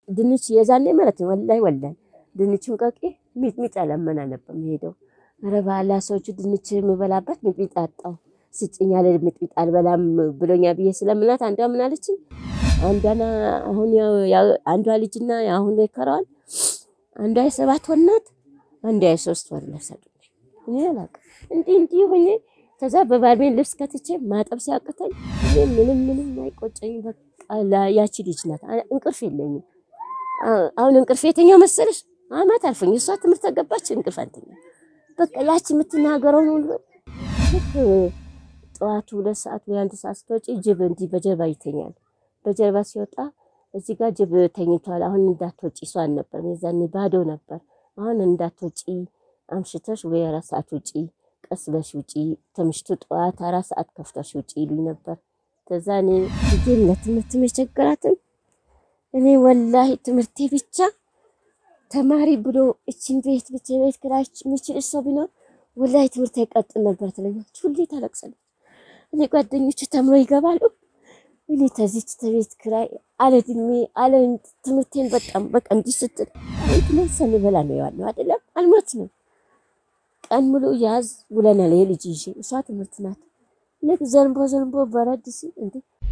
ድንች የዛኔ ማለት ነው ወላሂ ወላሂ ድንቹን ቀቄ ሚጥሚጣ ለመና ነበር የምሄደው። ኧረ ባላ ሰዎቹ ድንች የምበላበት ሚጥሚጣ አጣሁ ስጭኝ ያለ ሚጥሚጣ አልበላም ብሎኛ ብዬ ስለምናት አንዷ ምን አለችኝ? አንዷና አሁን አንዷ ልጅና አሁን የከረዋል አንዷ የሰባት ወር ናት፣ አንዷ የሶስት ወር ለሰጡኝ። እኔ አላውቅም እንዲህ እንዲህ ሆኜ ከዛ በባርሜን ልብስ ከትቼ ማጠብ ሲያቅተኝ እኔ ምንም ምንም አይቆጨኝ። በቃ ያቺ ልጅ ናት። እንቅልፍ የለኝም አሁን እንቅልፍ የተኛው መሰለሽ አመት አልፎኝ እሷ ትምህርት ተገባች እንቅልፍ አንተኛ በቃ ያቺ የምትናገረውን ሁሉ ልክ ጠዋቱ ሁለት ሰዓት ወይ አንድ ሰዓት ስትወጪ ጅብ እንዲህ በጀርባ ይተኛል። በጀርባ ሲወጣ እዚህ ጋር ጅብ ተኝቷል። አሁን እንዳትወጪ እሷ አልነበር የዛኔ ባዶ ነበር። አሁን እንዳትወጪ አምሽተሽ ወይ አራት ሰዓት ውጪ፣ ቀስ በሽ ውጪ፣ ተምሽቱ ጠዋት አራት ሰዓት ከፍተሽ ውጪ ይሉኝ ነበር። ከዛ እኔ ልጄም ለትምህርት የቸገራትን እኔ ወላሂ ትምህርቴ ብቻ ተማሪ ብሎ እችን ቤት ብቻ ቤት ክራይ የሚችል ሰው ቢኖር ወላሂ ትምህርት አይቀጥል ነበር ትለኛለች። ሁሌ ታለቅሳለች። እኔ ጓደኞች ተምሮ ይገባሉ። እኔ ተዚች ተቤት ክራይ አለ እድሜ አለ ትምህርቴን በጣም በቃ እንዲህ ስትል ትምህርት ሳንበላ ነው ያለው አይደለም አልሞት ነው። ቀን ሙሉ ያዝ ውለናል። የልጅ ይዤ እሷ ትምህርት ናት። ልክ ዘንቦ ዘንቦ በረድ ሲል እንዴ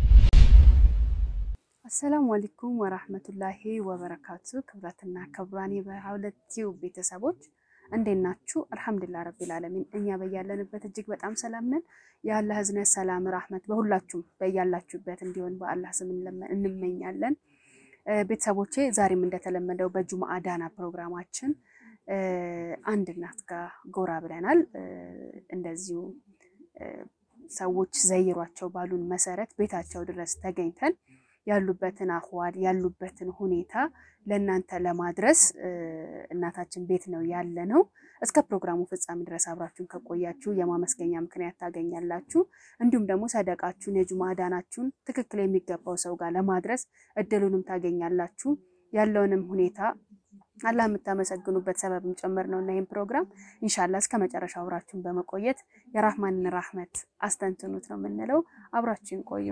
አሰላሙ አለይኩም ወራህመቱላሂ ወበረካቱ። ክብራትና ክብራን የበሁለት ቲዩብ ቤተሰቦች እንዴት ናችሁ? አልሐምዱሊላህ ረቢል ዓለሚን እኛ በያለንበት እጅግ በጣም ሰላም ነን። የአላህ ህዝነት፣ ሰላም፣ ራህመት በሁላችሁም በያላችሁበት እንዲሆን በአላህ ስም እንመኛለን። ቤተሰቦቼ ዛሬም እንደተለመደው በጁምአ ዳና ፕሮግራማችን አንድ እናት ጋር ጎራ ብለናል። እንደዚሁ ሰዎች ዘይሯቸው ባሉን መሰረት ቤታቸው ድረስ ተገኝተን ያሉበትን አህዋል ያሉበትን ሁኔታ ለእናንተ ለማድረስ እናታችን ቤት ነው ያለ ነው። እስከ ፕሮግራሙ ፍጻሜ ድረስ አብራችሁን ከቆያችሁ የማመስገኛ ምክንያት ታገኛላችሁ። እንዲሁም ደግሞ ሰደቃችሁን የጁምአ ዳናችሁን ትክክል የሚገባው ሰው ጋር ለማድረስ እድሉንም ታገኛላችሁ። ያለውንም ሁኔታ አላህ የምታመሰግኑበት ሰበብም ጭምር ነው እና ይህም ፕሮግራም ኢንሻላህ እስከ መጨረሻ አብራችሁን በመቆየት የራህማንን ራህመት አስተንትኑት ነው የምንለው። አብራችሁን ቆዩ።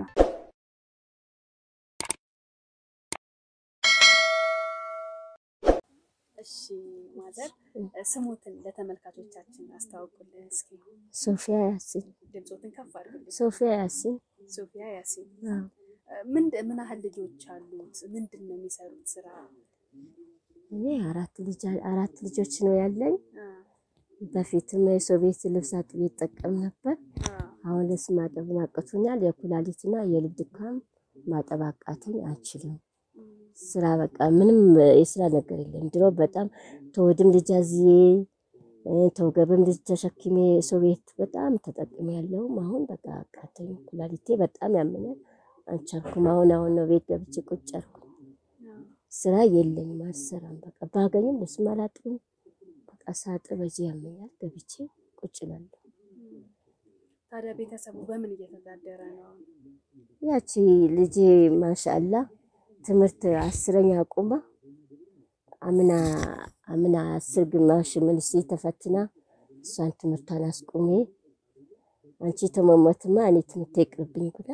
እሺ ማዘር ስሙትን ለተመልካቾቻችን አስተዋውቁልን እስኪ። ሶፊያ ያሲን ድምፆትን ከፍ አድርጉልን። ሶፊያ ያሲን ሶፊያ ያሲን ምን ምን ያህል ልጆች አሉት? ምንድን ነው የሚሰሩት ስራ? እኔ አራት ልጅ አራት ልጆች ነው ያለኝ። በፊትም የሶቪየት ልብስ አጥቤ ይጠቀም ነበር። አሁን ልብስ ማጠብ አቅቶኛል። የኩላሊትና የልብ ድካም ማጠብ አቃተኝ፣ አልችልም። ስራ በቃ ምንም የስራ ነገር የለም። ድሮ በጣም ተወድም ልጅ አዝዬ ተወገብም ልጅ ተሸክሜ ሶቪየት በጣም ተጠቅሜ ያለውም አሁን በቃ አቃተኝ። ኩላሊቴ በጣም ያመኛል፣ አልቻልኩም። አሁን አሁን ነው ቤት ገብቼ ቁጭ አልኩ። ስራ የለኝም፣ አልሰራም። በቃ ባገኝም ልብስም አላጥብም። በቃ ሳጥብ እዚህ ያመኛል፣ ገብቼ ቁጭ እላለሁ። ታዲያ ቤተሰቡ በምን እየተዳደረ ነው? ያቺ ልጄ ማሻአላ ትምህርት አስረኛ አቁማ አምና አምና አስር ግማሽ ሚኒስትሪ ተፈትና እሷን ትምህርቷን አስቁሜ አንቺ ተመሞትማ እኔ ትምህርት ይቅርብኝ ብላ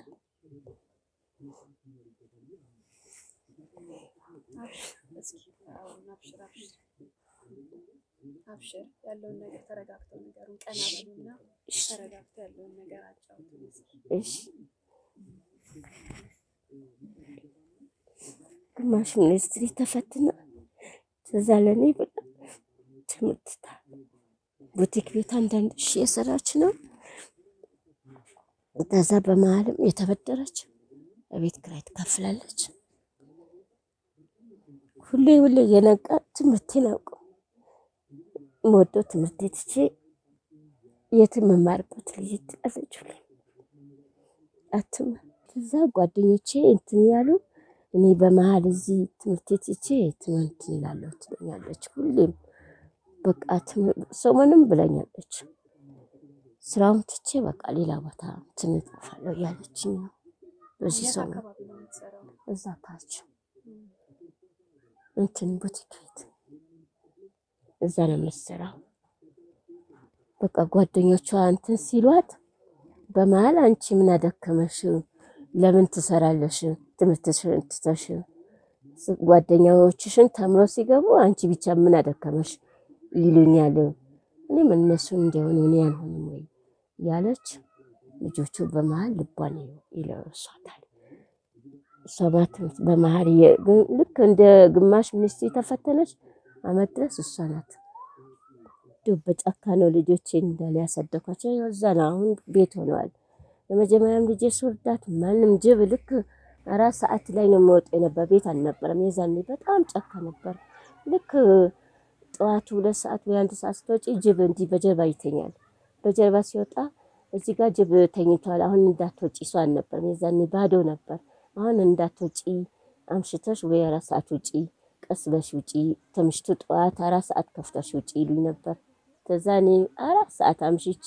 አብሽር ያለውን ነገር ተረጋግተው ነገሩን ቀና በሉና ተረጋግተው ያለውን ነገር አጫውቱን እስኪ። እሺ ግማሽ ሚኒስትሪ ተፈትና ትዝ አለኝ ብላ ትምህርት ቡቲክ ቤት አንዳንድ ሺ የሰራች ነው። ከዛ በመሀልም የተበደረች በቤት ኪራይ ትከፍላለች። ሁሌ ሁሌ የነቃ ትምህርቴን አውቀው የምወደው ትምህርት ትቼ የትም መማርበት ልጅ ትላለች ሁሌ አትማር። ከዛ ጓደኞቼ እንትን ያሉ እኔ በመሀል እዚህ ትምህርት ትቼ ትምህርት እላለሁ ትለኛለች። ሁሌም በቃ ሰሞኑን ብለኛለች። ስራውን ትቼ በቃ ሌላ ቦታ እንትን እጠፋለሁ እያለችኝ ነው። በዚህ የት ሰሞን አካባቢ ነው የምትሰራው? እዛ ታች እንትን ቡቲክ ቤት እዛ ነው የምትሰራው። በቃ ጓደኞቿ እንትን ሲሏት በመሀል አንቺ ምን አደከመሽ? ለምን ትሰራለሽ? ትምህርትሽን ትተሽ ጓደኛዎችሽን ተምሮ ሲገቡ አንቺ ብቻ ምን አደከመሽ ይሉኛል። እኔም እነሱን እንዲሆኑ እኔ አልሆንም ወይ ያለች ልጆቹ በመሀል ልቧን ይለርሷታል። ሰባት በመሀል ልክ እንደ ግማሽ ሚኒስትሪ ተፈተነች አመት ድረስ እሷ ናት። እንዲሁ በጫካ ነው ልጆቼን እንዳለ ያሳደኳቸው። እዛ ነው አሁን ቤት ሆነዋል። የመጀመሪያም ልጄ ስወርዳት ማንም ጅብ ልክ አራት ሰዓት ላይ ነው የምወጣ የነበር ቤት አልነበረም። የዛኔ በጣም ጫካ ነበር። ልክ ጠዋቱ ሁለት ሰዓት ወይ አንድ ሰዓት ስትወጪ ጅብ እንዲህ በጀርባ ይተኛል። በጀርባ ሲወጣ እዚህ ጋር ጅብ ተኝቷል። አሁን እንዳትወጪ እሷ አልነበረም። የዛኔ ባዶ ነበር። አሁን እንዳትወጪ አምሽተሽ ወይ አራት ሰዓት ውጪ፣ ቀስ በሽ ውጪ፣ ተምሽቱ ጠዋት አራት ሰዓት ከፍተሽ ውጪ ይሉኝ ነበር። ከዛ እኔ አራት ሰዓት አምሽቼ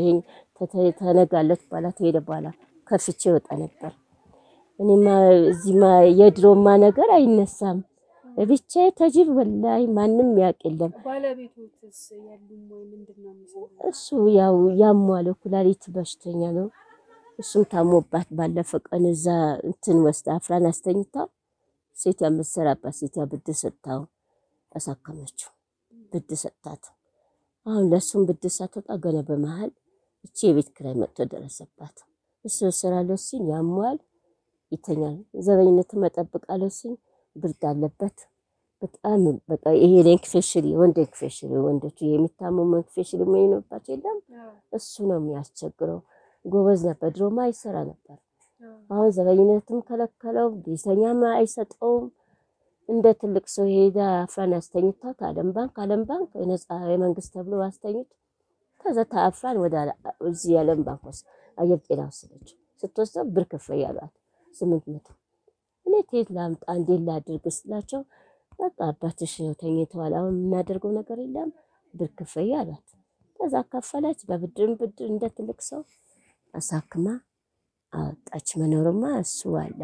ተነጋለት በኋላ ተሄደ በኋላ ከፍቼ ወጣ ነበር። እኔማ እዚህማ የድሮማ ነገር አይነሳም። ብቻ ተጅብ ወላይ ማንም ያውቅ የለም። ባለቤቶትስ ያሉም ወይ ምንድን ነው የሚሰሩት? እሱ ያው ያሟለ ኩላሊት በሽተኛ ነው። እሱም ታሞባት ባለፈ ቀን እዛ እንትን ወስዳ አፍራን አስተኝታው ሴት የምትሰራባት ሴት ብድር ሰጥታው አሳከመችው። ብድር ሰጥታት አሁን ለእሱም ብድር ሳትወጣ ገና በመሀል እቺ የቤት ኪራይ መጥቶ ደረሰባት። እሱ ስራለሁ ሲል ያሟል ይተኛል። ዘበኝነት መጠብቃለሁ ሲል ብርድ አለበት በጣም በቃ ይሄ ኢንፌክሽን ወንድ ኢንፌክሽን ወንዶቹ የሚታመሙ ኢንፌክሽን የሚሆንባቸው የለም እሱ ነው የሚያስቸግረው። ጎበዝ ነበር፣ ድሮማ አይሰራ ነበር። አሁን ዘበኝነትም ከለከለው፣ ቤተኛም አይሰጠውም። እንደ ትልቅ ሰው ሄዳ አፍራን አስተኝታት አለም ባንክ አለም ባንክ ነፃ የመንግስት ተብሎ አስተኝት ከዛ ታፍራን ወደ እዚህ የዓለም ባንክ ወስ አየር ጤና ወሰደች። ስትወስደው ብር ክፈይ ያሏት ስምንት መቶ እኔ ከየት ላምጣ እንዴት ላድርግ ስላቸው በቃ አባትሽ ነው ተኝተዋል፣ አሁን የምናደርገው ነገር የለም ብር ክፈይ አሏት። ከዛ ከፈለች። በብድርም ብድር እንደ ትልቅ ሰው አሳክማ አወጣች። መኖርማ እሱ አለ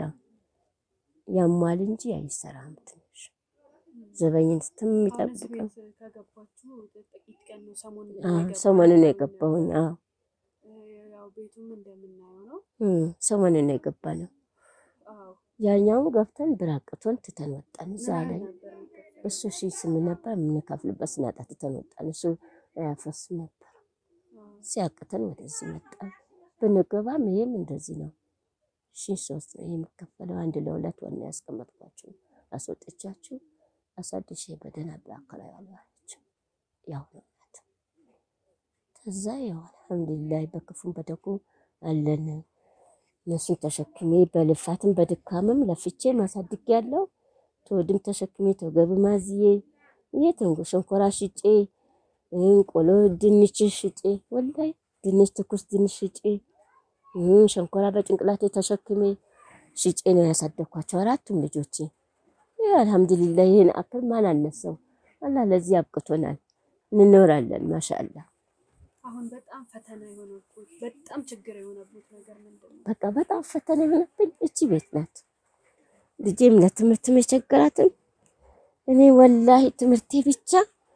ያሟል እንጂ አይሰራም። ትንሽ ዘበኝነትም የሚጠብቀው ከገባችሁ ጥቂት ቀን ነው ሰሞኑን ሰሞኑን ነው የገባሁኝ። አዎ ያው ቤቱም እንደምናየው ነው። ሰሞኑን ነው የገባ ነው። አዎ ያኛውም ገብተን ብራቅቶን ትተን ወጣን። እዛ ላይ ነበር የሚከፈለው። እሱ ሺ ስምንት ነበር የምንከፍልበት ስናጣ ትተን ወጣን። እሱ አያፈስም ነበር ሲያቅተን ወደዚህ መጣን። ብንገባም ይሄም እንደዚህ ነው። ሺ ሶስት ነው የሚከፈለው። አንድ ለሁለት ወና ያስቀመጥኳቸው አስወጥቻችሁ አሳድሼ በደህና ብላከላ ያለዋለች ያው ነው ናት። ከዛ ያው አልሐምዱሊላህ በክፉም በደጉ አለን። እነሱን ተሸክሜ በልፋትም በድካምም ለፍቼ ማሳድግ ያለው ተወድም ተሸክሜ ተገብ ማዝዬ የትንጉ ሸንኮራ ሽጬ ቆሎ ድንች ሽጬ ወላይ ድንች ትኩስ ድንች ሽጬ ሸንኮራ በጭንቅላቴ ተሸክሜ ሽጬ ነው ያሳደግኳቸው አራቱም ልጆቼ። አልሐምዱሊላህ ይህን አክል ማን አነሰው? አላህ ለዚህ አብቅቶናል። እንኖራለን ማሻአላ። አሁን በጣም ፈተና የሆነብት በጣም ችግር የሆነብት ነገር ምንድን ነው? በቃ በጣም ፈተና የሆነብኝ እቺ ቤት ናት። ልጄም ለትምህርትም የቸገራትም እኔ ወላሂ ትምህርቴ ብቻ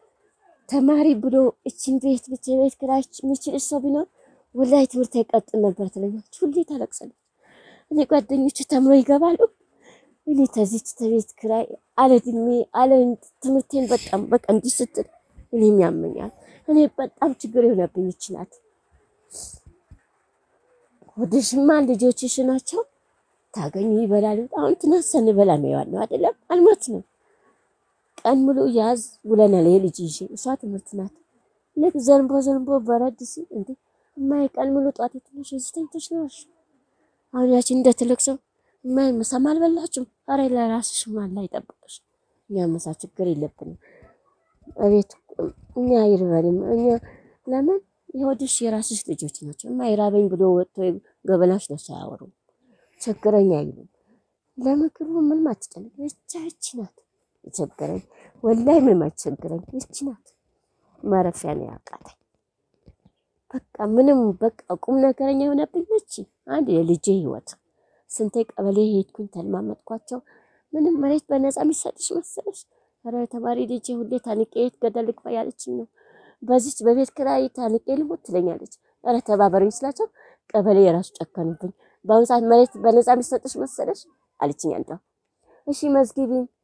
ተማሪ ብሎ እችን ቤት ብቻ ቤት ኪራይ የሚችል ሰው ቢኖር ወላሂ ትምህርት አይቀጥል ነበር ትለኛለች። ሁሌ ታለቅሳለች። እኔ ጓደኞች ተምሮ ይገባሉ። እኔ ተዚች ተቤት ኪራይ አለ እድሜ አለ ትምህርቴን በጣም በቃ እንዲህ ስትል እኔም ያመኛል። እኔ በጣም ችግር የሆነብኝ ይች ናት። ወደሽማ ልጆችሽ ናቸው ታገኙ ይበላሉ። አሁን ትናንት ስንበላ ነው የዋልነው አይደለም አልሞት ነው ቀን ሙሉ ያዝ ውለናል። ይሄ ልጅ ይዤ እሷ ትምህርት ናት። ልክ ዘንቦ ዘንቦ በረድ ሲል እንዴ እማዬ ቀን ሙሉ ጧት ትንሽ እዚህ ተኝተሽ ነው አልሽ። አሁን ያቺ እንደ ትልቅ ሰው እማዬ ምሳም አልበላችሁም? ኧረ ለራስሽ ማላ ይጠብቅሽ። እኛ ምሳ ችግር የለብንም። እቤት እኛ አይርበንም። እኛ ለምን የወድሽ የራስሽ ልጆች ናቸው። የማይራበኝ ብሎ ወጥቶ ገበናሽ ነው ሳያወሩ ቸገረኝ አይሉም። ለምግቡ ምንም አትጨነቅ። ብቻ ይቺ ናት የቸገረኝ። ወላይ ምንም አትቸግረኝ። ይቺ ናት ማረፊያ ነው ያቃተኝ። በቃ ምንም በቃ ቁም ነገረኛ የሆነብኝ ይቺ አንድ የልጄ ህይወት። ስንቴ ቀበሌ ሄድኩኝ ተለማመጥኳቸው። ምንም መሬት በነፃ የሚሰጥሽ መሰለሽ? ኧረ ተማሪ ልጄ ሁሌ ታንቄ የት ገደል ልግባ ያለችኝ ነው። በዚች በቤት ኪራይ ታንቄ ልሞት ትለኛለች። ኧረ ተባበሩኝ ስላቸው ቀበሌ የራሱ ጨከኑብኝ። በአሁኑ ሰዓት መሬት በነፃ የሚሰጥሽ መሰለሽ አለችኝ። አንዷ እሺ መዝጊቢኝ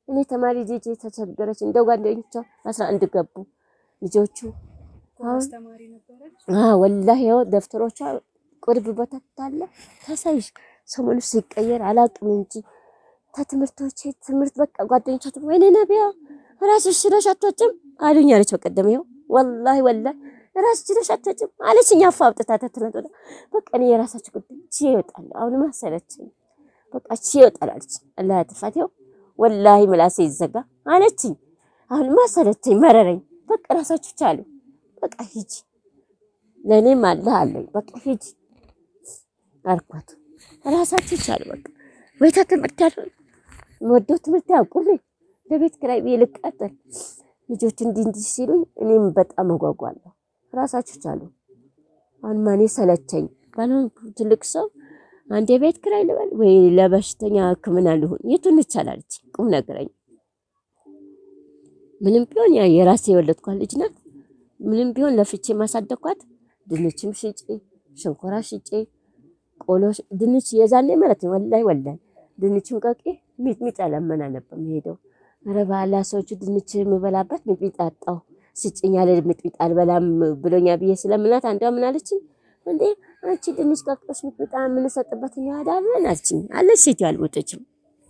እኔ ተማሪ ልጅ ተቸገረች። እንደው ጓደኞቿ አስራ አንድ ገቡ ልጆቹ ጎበዝ ተማሪ ነበረች። ወላሂ ያው ደብተሮቿ ቁርብ ቦታ ታለ ታሳይሽ ሰሞኑ ሲቀየር አላቅም እንጂ ተትምህርቶቼ ትምህርት በቃ ጓደኞቿ ወይኔ ነቢያ ራስሽ ችለሽ አትወጭም አሉኝ አለች። በቀደም ይኸው ወላሂ ወላሂ ራስሽ ችለሽ አትወጭም አለች። እኛ አፋ አውጥታ ተትነት ወደ በቃ እኔ የራሳችሁ ጉዳይ ቺ ይወጣል። አሁንማ ሰለቸኝ በቃ ቺ ይወጣል አለች። አላህ ያጥፋት። ይኸው ወላሂ ምላሴ ይዘጋ አለችኝ። አሁንማ ሰለቸኝ መረረኝ። በቃ ራሳችሁ ቻሉ። በቃ ሂጂ ለእኔም አለህ አለኝ። በቃ ሂጂ አልኳት። ራሳችሁ ቻሉ። በቃ ቤተ ትምህርት ያለ ወደው ትምህርት ያውቁልኝ ለቤት ኪራይ ብዬ ልቃጠል ልጆች እንዲህ እንዲህ ሲሉኝ እኔም በጣም እጓጓለሁ። ራሳችሁ ቻሉ። አሁን ማኔ ሰለቸኝ። ባልሆን ትልቅ ሰው አንድ የቤት ኪራይ ልበል ወይ ለበሽተኛ ሕክምና ልሁን የቱን ይቻላለች? ቁም ነገረኝ። ምንም ቢሆን ያ የራሴ የወለድኳት ልጅ ናት። ምንም ቢሆን ለፍቼ ማሳደግኳት ድንችም ሽጬ ሸንኮራ ሽጬ ቆሎ ድንች የዛኔ ማለት ነው። ወላይ ወላይ ድንችም ቀቄ ሚጥሚጣ ለመና ነበር የምሄደው። ኧረ ባላ ሰዎቹ ድንች የምበላበት ሚጥሚጣ አጣሁ ስጭኝ ያለ ሚጥሚጣ አልበላም ብሎኛ ብዬ ስለምናት አንዷ ምን አለችኝ፣ እንዴ አንቺ ድንች ቀቅለሽ ሚጥሚጣ የምንሰጥበት እኛ ሄዳለን አለችኝ። አለች ሴት ያልወጠችም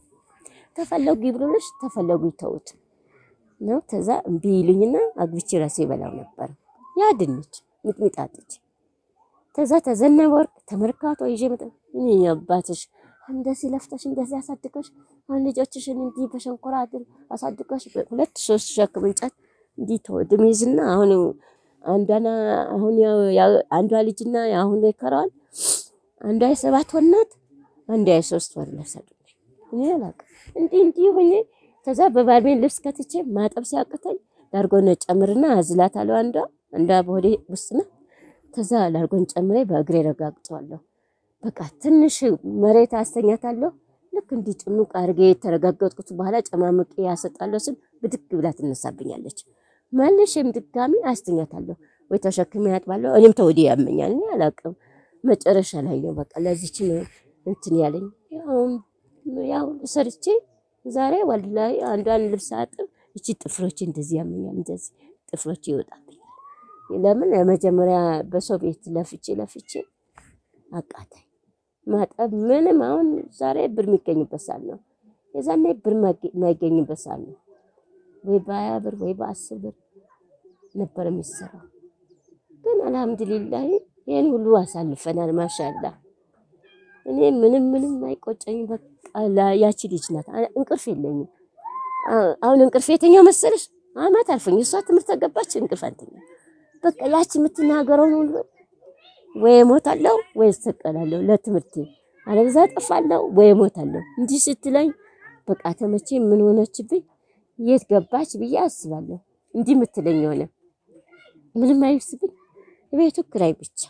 ተፈለጉ ይብሉልሽ ተፈለጉ ይተውት ነው። ተዛ እምቢ ይሉኝና አግብቼ ራሴ ይበላው ነበር ያ ድንች ሚጥሚጣ አጥቼ ተዛ ተዘነበ ወርቅ ተመርካቶ ይዤ መጣ። እኔ አባትሽ እንደዚህ ለፍተሽ እንደዚህ አሳድገሽ አሁን ልጆችሽን እንዲህ በሸንኮራ አድር አሳድገሽ ሁለት ሶስት ሸክም እንጨት እንዲህ ተወድም ይዝና አሁን አንዷና አሁን አንዷ ልጅና አሁን ይከራዋል አንዷ የሰባት ወር ናት፣ አንዷ የሶስት ወር ለሰዱ እኔ አላውቅም። እንዲህ እንዲህ ሆኜ ከዛ በባልሜን ልብስ ከትቼ ማጠብ ሲያቅተኝ ላርጎን ጨምርና አዝላታለሁ። አንዷ አንዷ በሆዴ ውስጥ ናት። ከዛ ላርጎን ጨምሬ በእግሬ ረጋግጠዋለሁ። በቃ ትንሽ መሬት አስተኛታለሁ። ልክ እንዲህ ጭምቅ አድርጌ የተረጋገጥኩት በኋላ ጨማምቄ ያሰጣለሁ ስል ብድግ ብላ ትነሳብኛለች። መልሼም ድጋሚ አስተኛታለሁ ወይ ተሸክሜ ያጥባለሁ። እኔም ተወዲህ ያመኛል። እኔ አላውቅም። መጨረሻ ላይ ነው በቃ ለዚች ነው እንትን ያለኝ። ያው ሰርቼ ዛሬ ወላሂ አንዷን ልብስ አጥብ እቺ ጥፍሮች እንደዚህ ያመኛል፣ እንደዚህ ጥፍሮች ይወጣብኛል። ለምን የመጀመሪያ በሰው ቤት ለፍቼ ለፍቼ አቃተኝ ማጠብ። ምንም አሁን ዛሬ ብር የሚገኝበት ሰዓት ነው፣ የዛኔ ብር የማይገኝበት ሰዓት ነው። ወይ በሀያ ብር ወይ በአስር ብር ነበር የሚሰራው። ግን አልሐምዱሊላህ ይህን ሁሉ አሳልፈናል። ማሻላ እኔ ምንም ምንም አይቆጨኝም። በቃ ያቺ ልጅ ናት። እንቅልፍ የለኝም አሁን። እንቅልፍ የተኛው መሰለሽ አመት አልፎኝ እሷ ትምህርት ተገባች እንቅልፍ አልተኛ። በቃ ያቺ የምትናገረውን ሁሉ ወይ እሞታለሁ ወይ እሰቀላለሁ ለትምህርቴ፣ አለበዛ ጠፋለሁ ወይ እሞታለሁ እንዲህ ስትለኝ በቃ ተመቼ ምን ሆነችብኝ የት ገባች ብዬ አስባለሁ። እንዲህ የምትለኝ ሆነ ምንም አይብስብኝ። ቤቱ ክራይ ብቻ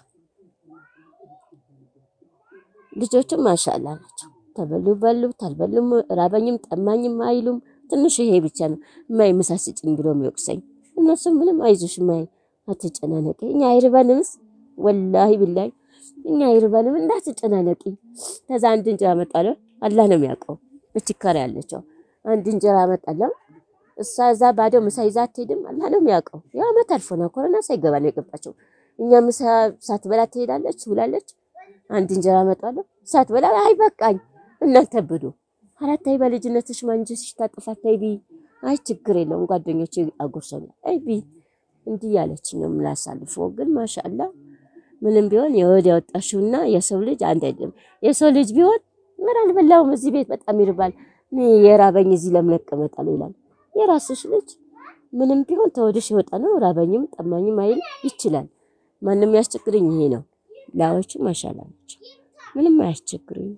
ልጆቹም ማሻላ ናቸው። ተበሉ በሉ ታልበሉም ራበኝም ጠማኝም አይሉም። ትንሽ ይሄ ብቻ ነው ማይ ምሳ ስጭኝ ብሎ የሚወቅሰኝ። እነሱም ምንም አይዞሽ ማይ አትጨናነቂ፣ እኛ አይርበንምስ ወላሂ ብላይ እኛ አይርበንም እንዳትጨናነቂ። ከዛ አንድ እንጀራ አመጣለሁ አላህ ነው የሚያውቀው። እችካሪ ያለችው አንድ እንጀራ አመጣለሁ እሷ እዛ ባዶ ምሳ ይዛ አትሄድም። አላህ ነው የሚያውቀው። ያው አመት አልፎና ኮሮና ሳይገባ ነው የገባቸው። እኛ ምሳ ሳትበላ ትሄዳለች ውላለች። አንድ እንጀራ አመጣለሁ ሳትበላ አይ በቃኝ እናንተ ብዱ አራት አይ በልጅነትሽ ማንጀትሽ ታጥፋት አይ ቢ አይ ችግር የለውም ጓደኞቼ አጉርሰኛል አይ ቢ እንዲህ ያለችኝ ነው የምላሳልፈው። ግን ማሻአላ ምንም ቢሆን የወድ ያወጣሽውና የሰው ልጅ አንድ አይደለም። የሰው ልጅ ቢሆን ምን አልበላውም እዚህ ቤት በጣም ይርባል፣ እኔ የራበኝ እዚህ ለምን እቀመጣለሁ ይላል። የራስሽ ልጅ ምንም ቢሆን ተወድሽ የወጣ ነው። ራበኝም ጠማኝም አይል ይችላል። ማንም ያስቸግረኝ ይሄ ነው። ላዎቹ ማሻላ ናቸው። ምንም አያስቸግሩኝ።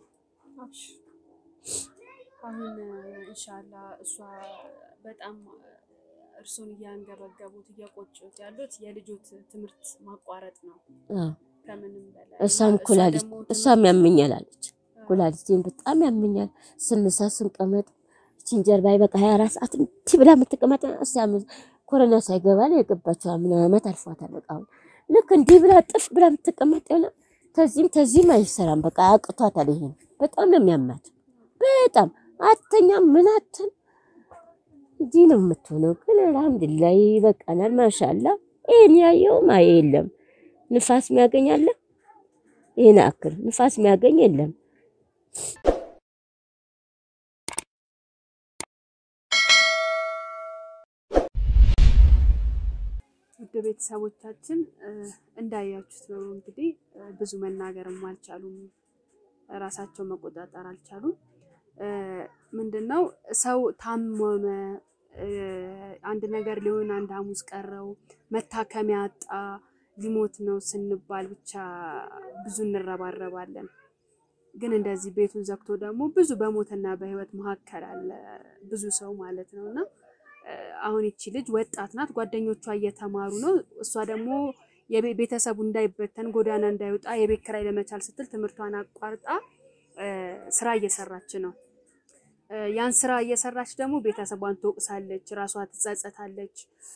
አሁን ኢንሻአላ እሷ በጣም እርሱን እያንገበገቡት እየቆጩት ያሉት የልጆት ትምህርት ማቋረጥ ነው ከምንም በላይ። እሷም ኩላሊት እሷም ያመኛል አለች። ኩላሊቴን በጣም ያመኛል። ስንሳ ስንቀመጥ ይህችን ጀርባዬ በቃ ሀያ አራት ሰዓት እንዲህ ብላ የምትቀመጥ ኮሮና ሳይገባ ነው የገባችው። ምን ዓመት አልፏታል። በቃ አሁን ልክ እንዲህ ብላ ጥፍ ብላ የምትቀመጥ የሆነ ተዚህም ተዚህም አይሰራም። በቃ አቅቷታል። ይሄን በጣም ነው የሚያማት። በጣም አተኛም ምን አትን እንዲህ ነው የምትሆነው። ግን አልሐምዱሊላህ ይበቃናል። ማሻላ ይህን ያየው ማየ የለም ንፋስ የሚያገኝ አለ? ይህን አክል ንፋስ የሚያገኝ የለም። ውድ ቤተሰቦቻችን እንዳያችሁት ነው እንግዲህ ብዙ መናገርም አልቻሉም፣ ራሳቸው መቆጣጠር አልቻሉም። ምንድን ነው ሰው ታመመ፣ አንድ ነገር ሊሆን አንድ ሐሙስ ቀረው፣ መታከሚያ አጣ፣ ሊሞት ነው ስንባል ብቻ ብዙ እንረባረባለን። ግን እንደዚህ ቤቱን ዘግቶ ደግሞ ብዙ በሞትና በሕይወት መካከል አለ ብዙ ሰው ማለት ነው እና አሁን ይቺ ልጅ ወጣት ናት። ጓደኞቿ እየተማሩ ነው። እሷ ደግሞ ቤተሰቡ እንዳይበተን ጎዳና እንዳይወጣ የቤት ኪራይ ለመቻል ስትል ትምህርቷን አቋርጣ ስራ እየሰራች ነው። ያን ስራ እየሰራች ደግሞ ቤተሰቧን ትወቅሳለች፣ ራሷ ትጸጸታለች።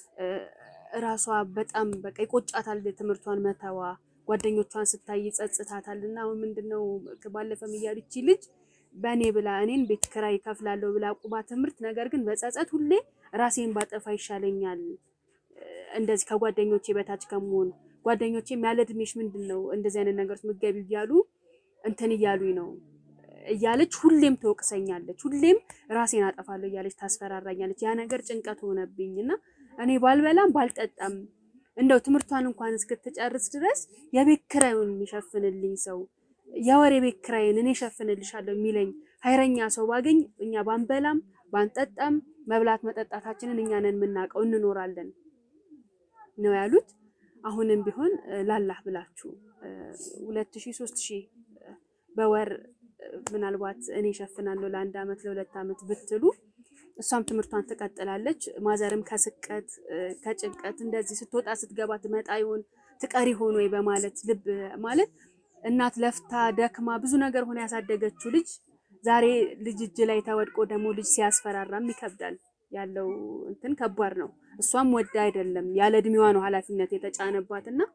ራሷ በጣም በቃ ይቆጫታል ትምህርቷን መተዋ። ጓደኞቿን ስታይ ይጸጽታታል። እና አሁን ምንድነው ባለፈም እያሉ ይቺ ልጅ በእኔ ብላ እኔን ቤት ኪራይ ከፍላለሁ ብላ ቁማ ትምህርት ነገር ግን በጸጸት ሁሌ ራሴን ባጠፋ ይሻለኛል እንደዚህ ከጓደኞቼ በታች ከመሆን ጓደኞቼም ያለ እድሜሽ ምንድን ነው እንደዚህ አይነት ነገር ምገቢ እያሉ እንትን እያሉኝ ነው እያለች ሁሌም ትወቅሰኛለች። ሁሌም ራሴን አጠፋለሁ እያለች ታስፈራራኛለች። ያ ነገር ጭንቀት ሆነብኝ እና እኔ ባልበላም ባልጠጣም እንደው ትምህርቷን እንኳን እስክትጨርስ ድረስ የቤት ኪራዩን የሚሸፍንልኝ ሰው የወር የቤት ኪራይን እኔ እሸፍንልሻለሁ የሚለኝ ኃይረኛ ሰው ባገኝ እኛ ባንበላም ባንጠጣም መብላት መጠጣታችንን እኛ ነን የምናውቀው እንኖራለን ነው ያሉት። አሁንም ቢሆን ላላህ ብላችሁ ሁለት ሺህ ሶስት ሺህ በወር ምናልባት እኔ እሸፍናለሁ ለአንድ አመት ለሁለት አመት ብትሉ እሷም ትምህርቷን ትቀጥላለች። ማዘርም ከስቀት ከጭንቀት እንደዚህ ስትወጣ ስትገባ ትመጣ ይሆን ትቀሪ ሆን ወይ በማለት ልብ ማለት እናት ለፍታ ደክማ ብዙ ነገር ሆነ ያሳደገችው ልጅ ዛሬ ልጅ እጅ ላይ ተወድቆ ደግሞ ልጅ ሲያስፈራራም ይከብዳል። ያለው እንትን ከባድ ነው። እሷም ወዳ አይደለም ያለ እድሜዋ ነው ኃላፊነት የተጫነባት እና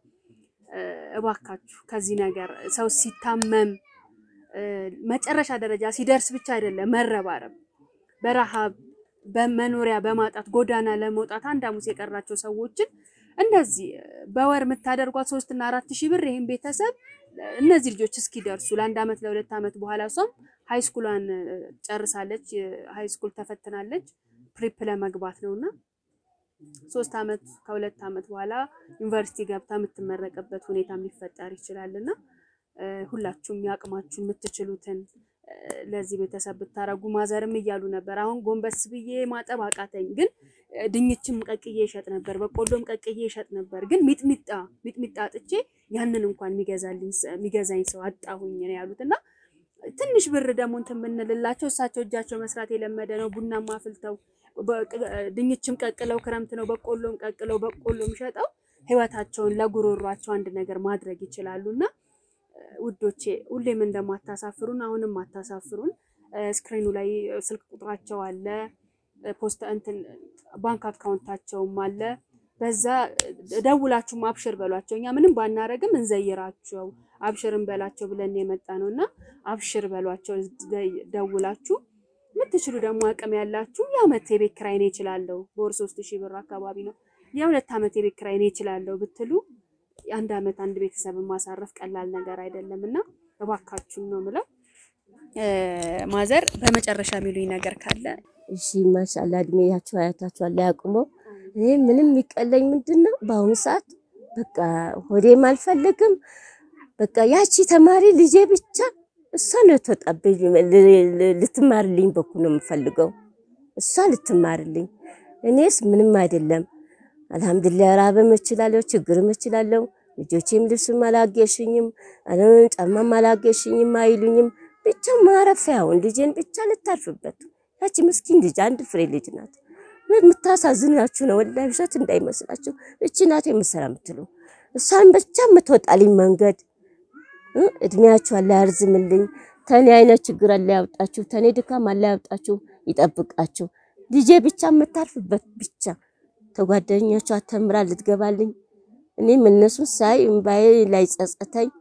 እባካችሁ ከዚህ ነገር ሰው ሲታመም መጨረሻ ደረጃ ሲደርስ ብቻ አይደለም መረባረብ በረሃብ በመኖሪያ በማጣት ጎዳና ለመውጣት አንድ ሐሙስ የቀራቸው ሰዎችን እንደዚህ በወር የምታደርጓት ሶስት እና አራት ሺህ ብር ይህን ቤተሰብ እነዚህ ልጆች እስኪደርሱ ለአንድ አመት ለሁለት አመት በኋላ እሷም ሃይስኩሏን ጨርሳለች። ሃይስኩል ተፈትናለች ፕሪፕ ለመግባት ነው እና ሶስት አመት ከሁለት አመት በኋላ ዩኒቨርሲቲ ገብታ የምትመረቅበት ሁኔታ ሊፈጠር ይችላል እና ሁላችሁም ያቅማችሁን የምትችሉትን ለዚህ ቤተሰብ ብታረጉ ማዘርም እያሉ ነበር። አሁን ጎንበስ ብዬ ማጠብ አቃተኝ፣ ግን ድንችም ቀቅዬ ይሸጥ ነበር፣ በቆሎም ቀቅዬ ይሸጥ ነበር። ግን ሚጥሚጣ ሚጥሚጣ አጥቼ ያንን እንኳን የሚገዛኝ ሰው አጣሁኝ ነው ያሉት እና ትንሽ ብር ደግሞ እንትን ብንልላቸው እሳቸው እጃቸው መስራት የለመደ ነው። ቡናም አፍልተው ድንችም ቀቅለው ክረምት ነው በቆሎም ቀቅለው በቆሎም ሸጠው ህይወታቸውን ለጉሮሯቸው አንድ ነገር ማድረግ ይችላሉ እና ውዶቼ ሁሌም እንደማታሳፍሩን አሁንም አታሳፍሩን። ስክሪኑ ላይ ስልክ ቁጥራቸው አለ፣ ፖስት እንትን ባንክ አካውንታቸውም አለ። በዛ ደውላችሁም አብሽር በሏቸው። እኛ ምንም ባናረግም እንዘይራቸው አብሽርን በላቸው ብለን የመጣ ነው እና አብሽር በሏቸው ደውላችሁ። የምትችሉ ደግሞ አቅም ያላችሁ የአመት የቤት ኪራይ እኔ እችላለሁ፣ በወር ሶስት ሺህ ብር አካባቢ ነው። የሁለት አመት የቤት ኪራይ እኔ እችላለሁ ብትሉ የአንድ አመት አንድ ቤተሰብን ማሳረፍ ቀላል ነገር አይደለም እና እባካችሁን ነው ምለው። ማዘር በመጨረሻ የሚሉኝ ነገር ካለ እሺ። ማሻላ እድሜያቸው አያታቸው አለ ያቁሞ። እኔ ምንም የሚቀለኝ ምንድን ነው በአሁኑ ሰዓት በቃ ሆዴም አልፈልግም። በቃ ያቺ ተማሪ ልጄ ብቻ እሷ ነው ተወጣብኝ ልትማርልኝ በኩል ነው የምፈልገው። እሷ ልትማርልኝ፣ እኔስ ምንም አይደለም። አልሐምዱሊላህ ራብም እችላለሁ፣ ችግርም እችላለሁ። ልጆቼም ልብስም አላገሽኝም፣ ጫማም አላገሽኝም አይሉኝም። ብቻ ማረፊያውን ልጄን ብቻ ልታርፍበት። ያቺ ምስኪን ልጅ አንድ ፍሬ ልጅ ናት። የምታሳዝናችሁ ነው ወላሂ፣ ውሸት እንዳይመስላችሁ። እቺ ናት የምሰራ የምትሉ እሷን ብቻ የምትወጣልኝ መንገድ እድሜያችሁ አላ ያርዝምልኝ። ተኔ አይነት ችግር አላ ያውጣችሁ፣ ተኔ ድካም አላ ያውጣችሁ፣ ይጠብቃችሁ። ልጄ ብቻ የምታርፍበት ብቻ ተጓደኛቸው አተምራ ልትገባልኝ እኔም እነሱን ሳይ እምባዬ ላይ ጸጸተኝ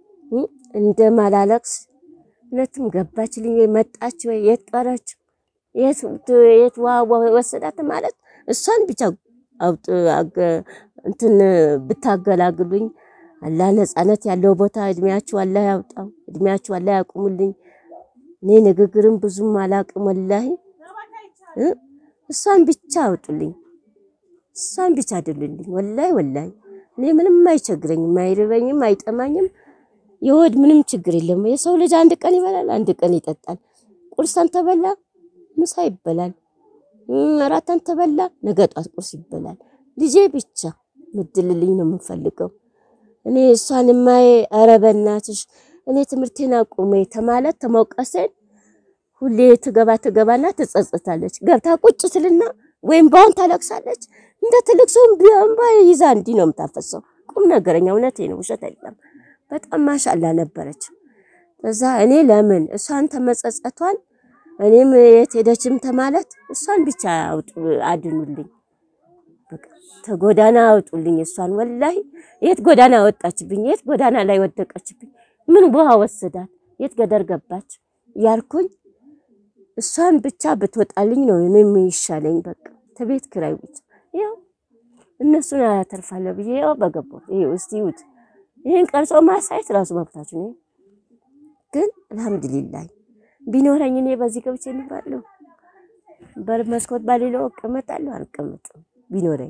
እንደ ማላለቅስ እውነትም ገባችልኝ ወይ መጣች ወይ የት ቀረች የት ወሰዳት ማለት እሷን ብቻ አውጥ እንትን ብታገላግሉኝ አላህ ነጻነት ያለው ቦታ እድሜያችሁ አላህ ያውጣው፣ እድሜያችሁ አላህ ያቁሙልኝ። እኔ ንግግርም ብዙም አላቅም ወላሂ። እሷን ብቻ አውጡልኝ፣ እሷን ብቻ አድሉልኝ። ወላሂ ወላሂ እኔ ምንም አይቸግረኝም፣ አይርበኝም፣ አይጠማኝም። የወድ ምንም ችግር የለም። የሰው ልጅ አንድ ቀን ይበላል፣ አንድ ቀን ይጠጣል። ቁርሳን ተበላ ምሳ ይበላል፣ እራታን ተበላ ነገ ጧት ቁርስ ይበላል። ልጄ ብቻ ምድልልኝ ነው የምንፈልገው። እኔ እሷን ማየ ኧረ በእናትሽ እኔ ትምህርቴን አቁሜ ተማለት ተመውቀሴን ሁሌ ትገባ ትገባና ትጸጽታለች። ገብታ ቁጭ ትልና ወይም ባውን ታለቅሳለች። እንደ ትልቅ ሰው ቢያንባ ይዛ እንዲህ ነው የምታፈሰው። ቁም ነገረኛ እውነቴ ነው፣ ውሸት አይደለም። በጣም ማሻላ ነበረች። እዛ እኔ ለምን እሷን ተመጸጸቷን እኔም የት ሄደችም ተማለት እሷን ብቻ አድኑልኝ፣ ተጎዳና አውጡልኝ። እሷን ወላሂ የት ጎዳና ወጣችብኝ፣ የት ጎዳና ላይ ወደቀችብኝ፣ ምን ውሃ ወሰዳት፣ የት ገደር ገባች ያልኩኝ እሷን ብቻ ብትወጣልኝ ነው እኔም ይሻለኝ። በቃ ተቤት ክራይ ብቻ ያው እነሱን አያተርፋለሁ ብዬ ያው በገባሁ ይሄ እስቲ ይሁት ይሄን ቀርጾ ማሳየት ራሱ መብታችሁ ነው። ግን አልሐምዱሊላህ ቢኖረኝ እኔ በዚህ ገብቼ እኖራለሁ። በር መስኮት ባሌለው እቀመጣለሁ፣ አልቀመጥም ቢኖረኝ።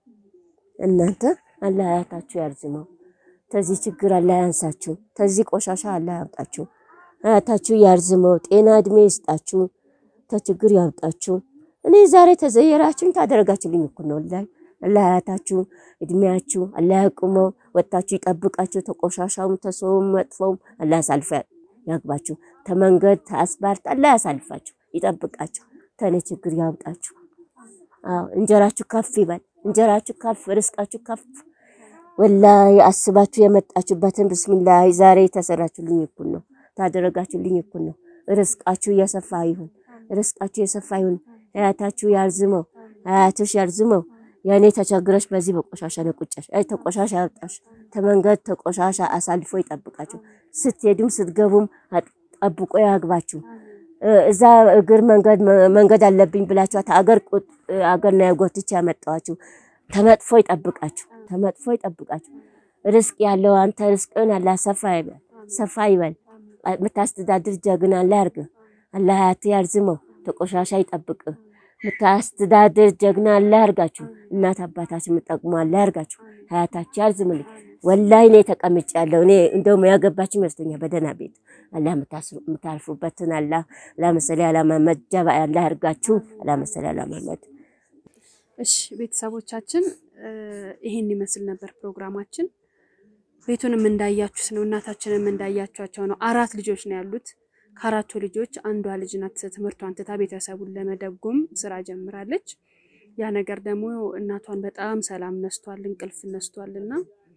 እናንተ አላህ አያታችሁ ያርዝመው፣ ተዚህ ችግር አላህ ያንሳችሁ፣ ተዚህ ቆሻሻ አላህ ያውጣችሁ፣ አያታችሁ ያርዝመው፣ ጤና እድሜ ይስጣችሁ፣ ተችግር ያውጣችሁ። እኔ ዛሬ ተዘየራችሁኝ ታደረጋችሁልኝ እኮ ነው ላይ አላህ አያታችሁ እድሜያችሁ አላህ ያቁመው፣ ወጣችሁ ይጠብቃችሁ፣ ተቆሻሻውም ተሰውም መጥፎውም አላህ ያሳልፈ ያግባችሁ፣ ተመንገድ ተአስባርት አላህ ያሳልፋችሁ፣ ይጠብቃችሁ፣ ተኔ ችግር ያውጣችሁ። አዎ እንጀራችሁ ከፍ ይበል፣ እንጀራችሁ ከፍ፣ ርስቃችሁ ከፍ። ወላሂ አስባችሁ የመጣችሁበትን ብስሚላህ ዛሬ የተሰራችሁልኝ እኩል ነው፣ ታደረጋችሁልኝ እኩል ነው። ርስቃችሁ የሰፋ ይሁን፣ ርስቃችሁ የሰፋ ይሁን። አያታችሁ ያርዝመው፣ አያትሽ ያርዝመው። ያኔ ተቸግረሽ በዚህ በቆሻሻ ነው ቁጫሽ። አይ ተቆሻሻ ያውጣሽ፣ ተመንገድ ተቆሻሻ አሳልፎ ይጠብቃችሁ። ስትሄዱም ስትገቡም ጠብቆ ያግባችሁ። እዛ እግር መንገድ መንገድ አለብኝ ብላችኋት አገር አገር ነው ያጎትቼ ያመጣኋችሁ። ተመጥፎ ይጠብቃችሁ፣ ተመጥፎ ይጠብቃችሁ። ርስቅ ያለው አንተ ርስቅን አላህ ሰፋ ይበል፣ ሰፋ ይበል። የምታስተዳድር ጀግና አላህ ያርግ። አላህ ሀያት ያርዝመው፣ ተቆሻሻ ይጠብቅ። የምታስተዳድር ጀግና አላህ ያርጋችሁ። እናት አባታችን የምጠቅሙ አላህ ያርጋችሁ። ሀያታችሁ ያርዝምልኝ። ወላሂ እኔ ተቀምጭ ያለው እኔ እንደውም ያገባችሁ ይመስለኛል በደህና ቤት አላህ የምታርፉበትን አላህ ለምሳሌ አላ መሐመድ ጀባ አላህ ያርጋችሁ። ለምሳሌ አላ መሐመድ እሺ ቤተሰቦቻችን ይሄን ይመስል ነበር ፕሮግራማችን። ቤቱንም እንዳያችሁት ነው፣ እናታችንም እንዳያችኋቸው ነው። አራት ልጆች ነው ያሉት። ከአራቱ ልጆች አንዷ ልጅ ናት ትምህርቷን ትታ ቤተሰቡን ለመደጎም ስራ ጀምራለች። ያ ነገር ደግሞ እናቷን በጣም ሰላም ነስቷል፣ እንቅልፍ ነስቷል እና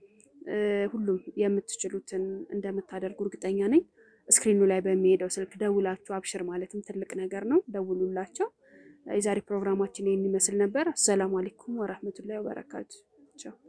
ሁሉም የምትችሉትን እንደምታደርጉ እርግጠኛ ነኝ። ስክሪኑ ላይ በሚሄደው ስልክ ደውላችሁ አብሽር ማለትም ትልቅ ነገር ነው። ደውሉላቸው። የዛሬ ፕሮግራማችን ይህን ይመስል ነበር። አሰላሙ አለይኩም ወረህመቱላሂ ወበረካቱ። ቻው